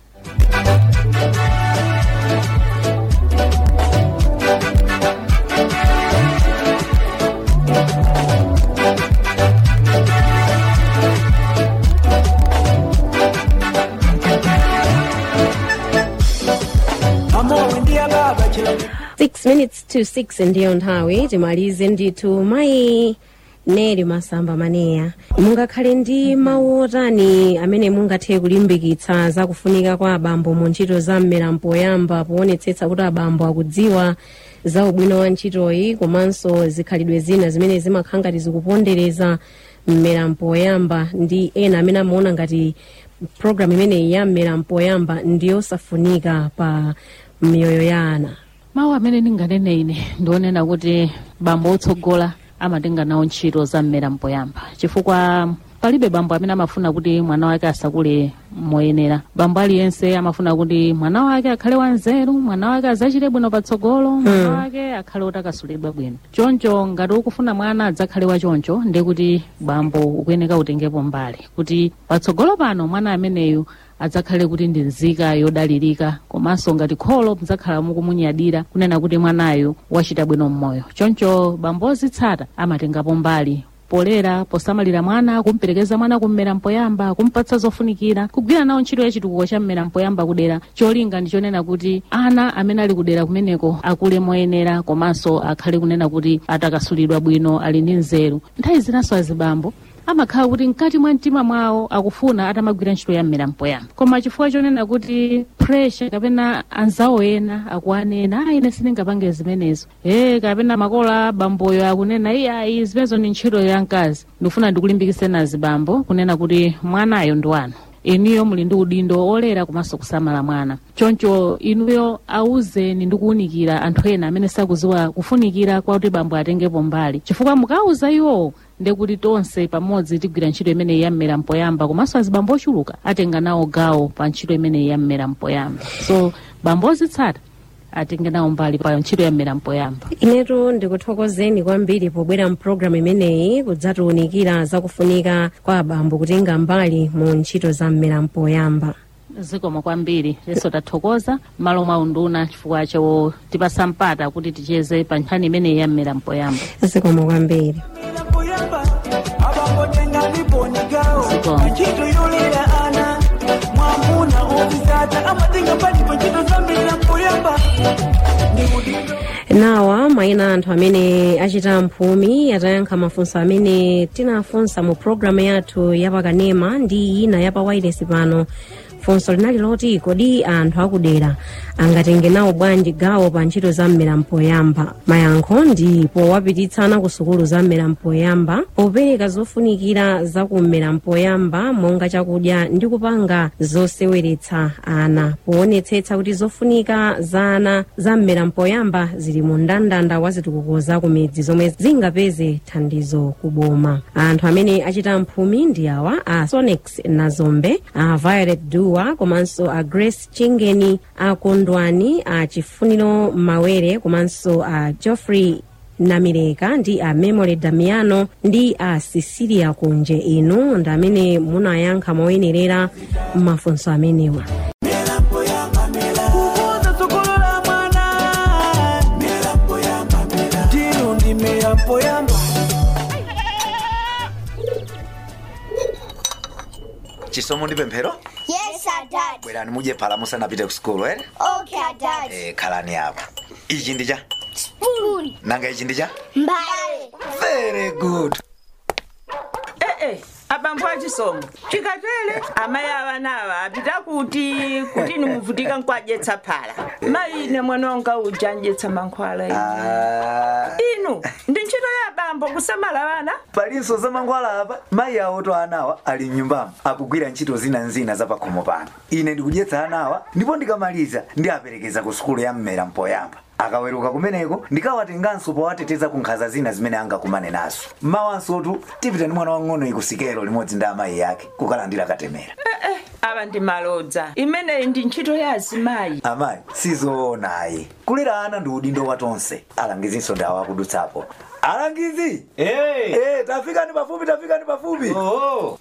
amowe ndiya baba chilani 6 minutes to 6 ndiyo nthawi timalize ndithu mayi neri masamba maneya mungakhale ndi mawu otani amene mungathe kulimbikitsa zakufunika kwa abambo mu ntchito za mmera mpoyamba poonetsetsa kuti abambo akudziwa za ubwino wa ntchitoyi komanso zikhalidwe zina zimene zimakhala ngati zikupondereza mmera mpoyamba ndi ena amene amaona ngati programu imeneyi ya mmera mpoyamba ndiyosafunika pa miyoyo ya ana mawu amene ndinganene ine ndionena kuti bambo otsogola amatenga nawo ntchito za mmera mpoyamba chifukwa palibe bambo amene amafuna kuti mwana wake asakule moyenera bambo aliyense amafuna kuti mwana wake akhale wanzeru mwana wake adzachite bwino patsogolo mwana wake akhale otakasulidwa bwino choncho ngati ukufuna mwana adzakhale wachoncho ndi kuti bambo ukuyeneka utengepo mbali kuti patsogolo pano mwana ameneyu adzakhale kuti ndi nzika yodalirika komanso ngati kholo mudzakhala mukumunyadira kunena kuti mwanayu wachita bwino mmoyo choncho bambo ozitsata amatengapo mbali polera posamalira mwana kumperekeza mwana kummera mpoyamba kumpatsa zofunikira kugwira nawo ntchito ya chitukuko cha mmera mpoyamba kudera cholinga ndichonena kuti ana amene ali kudera kumeneko akule moyenera komanso akhale kunena kuti atakasulidwa bwino ali ndi nzeru nthawi zinanso azibambo amakhala kuti mkati mwa mtima mwawo akufuna atamagwira ntchito ya mmera mpoyamba koma chifukwa chonena kuti pressure kapena anzawo ena akuanena ayi ine sindingapange zimenezo e kapena makola bamboyo akunena iyayi zimenezo ni ntchito ya mkazi ndikufuna ndikulimbikitse nazibambo kunena kuti mwanayo ndi wanu inuyo muli ndi udindo olera komanso kusamala mwana choncho inuyo auzeni ndi kuwunikira anthu ena amene sakuziwa kufunikira kwa kuti bambo atengepo mbali chifukwa mukauza iwowo ndekuti tonse pamodzi tigwira ntchito imeneyi ya mmera mpoyamba komanso azibambo ochuluka atenga nawo gawo pa ntchito imeneyi ya mmera mpoyamba so bambo ozitsata atenge nawo mbali pa ntchito ya mmera mpoyamba inetu ndikuthokozeni kwambiri pobwera mpulogalamu imeneyi kudzatiwunikira zakufunika kwa abambo kutenga mbali mu ntchito za mmera mpoyamba zikomo kwambiri leso tathokoza malo mwa unduna chifukwa chotipasa mpata kuti ticheze pa nkhani imeneyi ya mmera mpoyamba zikomo kwambiri mpoyamba abambotenga liponigawo Zikomo. ntchito yolera ana mwamuna ozitsata amatenga mbali pa ntchito za mmera mpoyamba ndikudindo nawa mayina anthu amene achita mphumi atayankha mafunso amene tinafunsa mu programu yathu yapakanema ndi ina yapa wireless pano funso linali loti kodi anthu akudera angatenge nawo bwanji gawo pa ntchito za mmera mpoyamba mayankho ndi powapititsana ku sukulu za mmera mpoyamba popereka zofunikira za kummera mpoyamba monga chakudya ndi kupanga zoseweretsa ana poonetsetsa kuti zofunika za ana za mmera mpoyamba zili mu mndandanda wa zitukuko za kumidzi zomwe zingapeze thandizo kuboma anthu amene achita mphumi ndi awa a sonex nazombe a violet dua komanso a grace chingeni a kondwani a chifuniro mawere komanso a geoffrey namireka ndi a memory damiano ndi a cecilia kunje inu ndi amene munayankha moyenerera mafunso amenewa kukuza sukulula mwana tiru ndi mmera mpoyamba chisomo ndi pemphero Yes, sir, Dad. bwerani mudye phala musanapite ku sukulu ere Okay, Dad. eh, khalani apa ichi ndi cha Spoon. nanga ichi ndi cha Mbale. very good ee eh, abambo achisomo chikatele amayi avanawa apita kuti kuti nimuvutika nkwadyetsa phala mayi ine mwana wanga uja ndyetsa mankhwala inu. Ah, inu ndi ntchito ya abambo kusamala vana palinso za mankhwala apa mayi awo to anawa ali mnyumbamo akugwira ntchito zinanzina za pakhomo pano ine ndikudyetsa anawa ndipo ndikamaliza ndiaperekeza ku sukulu ya mmera mpoyamba akaweruka kumeneko ndikawatenganso powateteza ku nkhanza zina zimene angakumane nazo mawansotu tipita ndi mwana wang'ono ikusikelo limodzi ndi amayi yake kukalandira katemera eh, ava ndi malodza imeneyi ndi ntchito ya azimayi amayi sizoonayi kulera ana ndi udindo wa tonse alangizinso ndi awakudutsapo alangizi hey. Eh, tafikani pafupi tafikani pafupi oh.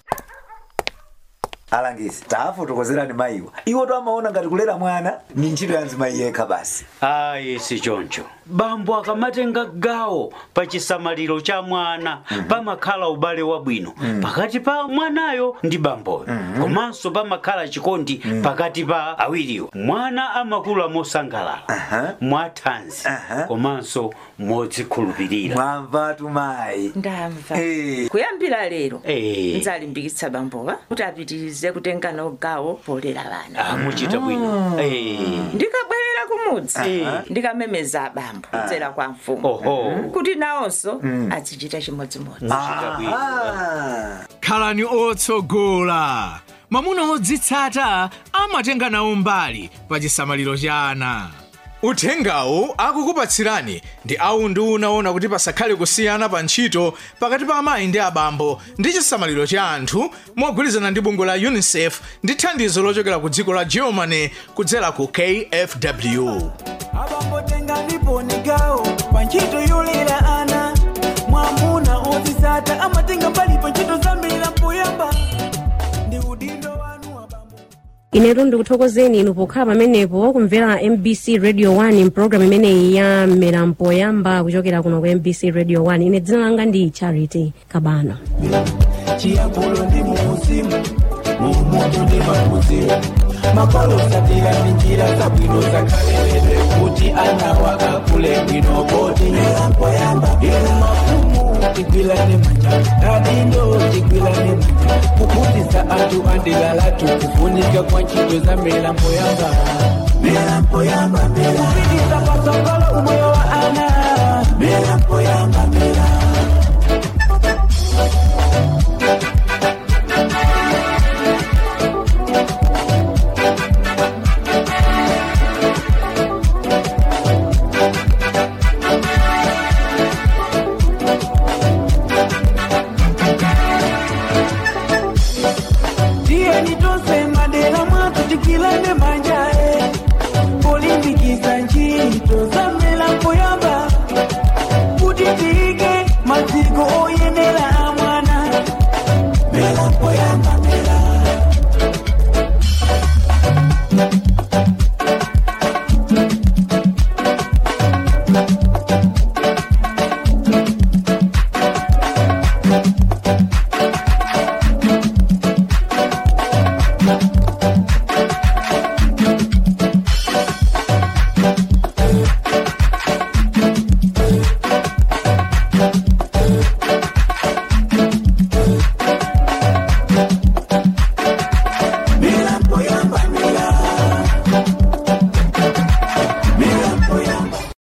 alangizi tafotokozerani mayiwa iwo to amaona ngati kulera mwana ni ntchito ya mzimayi yekha basi ayi si choncho bambo akamatenga gawo pa chisamaliro cha mwana pamakhala ubale wabwino pakati pa mwanayo ndi bamboyo komanso pamakhala chikondi pakati pa awiriwo mwana amakula mosangalala mwathanzi komanso modzikhulupirira mwamvatu mayi ndamva Eh. kuyambira lero Eh. nzalimbikitsa bambowa kuti apitirize kutenga nawo gawo polera vana amuchita bwino Eh. ndikabwerera kumudzi ndikamemeza abambo kudzera kwa mfumu oho kuti nawonso azichita chimodzimodzi muchita bwino khalani otsogola mwamuna odzitsata amatenga nawo mbali pa chisamaliro cha ana uthengawu akukupatsirani ndi awu ndi unaona kuti pasakhale kusiyana pa ntchito pakati pa amayi ndi abambo ndi chisamaliro cha anthu mogwirizana ndi bungwe la unicef ndi thandizo lochokera ku dziko la germany kudzera ku kfw abambo tengani ni gawo pa ntchito yolera ana mwamuna odzitsata amatenga mbali pa ntchito zambiri mpoyamba ndi udindo wanu abambo inetu ndikuthokozeni inu pokhala pamenepo kumvera mbc radio 1 mpulogalamu imeneyi ya mmera mpoyamba kuchokera kuno ku mbc radio 1 ine dzina langa ndi charity kabano chiyankhulo ndi muuzimu mumutu ndi makuzimu makolo satira ndi njira zabwino zakaleredwe kuti anawa akule bwino poti mpoyamba inu mafumu tigwilane manja adindo tigwilane manja kuphunzitsa anthu andilalatu kufunika kwa ntchito za mera mpoyamba mera mpoyamba mera kupititsa patsogolo umoyo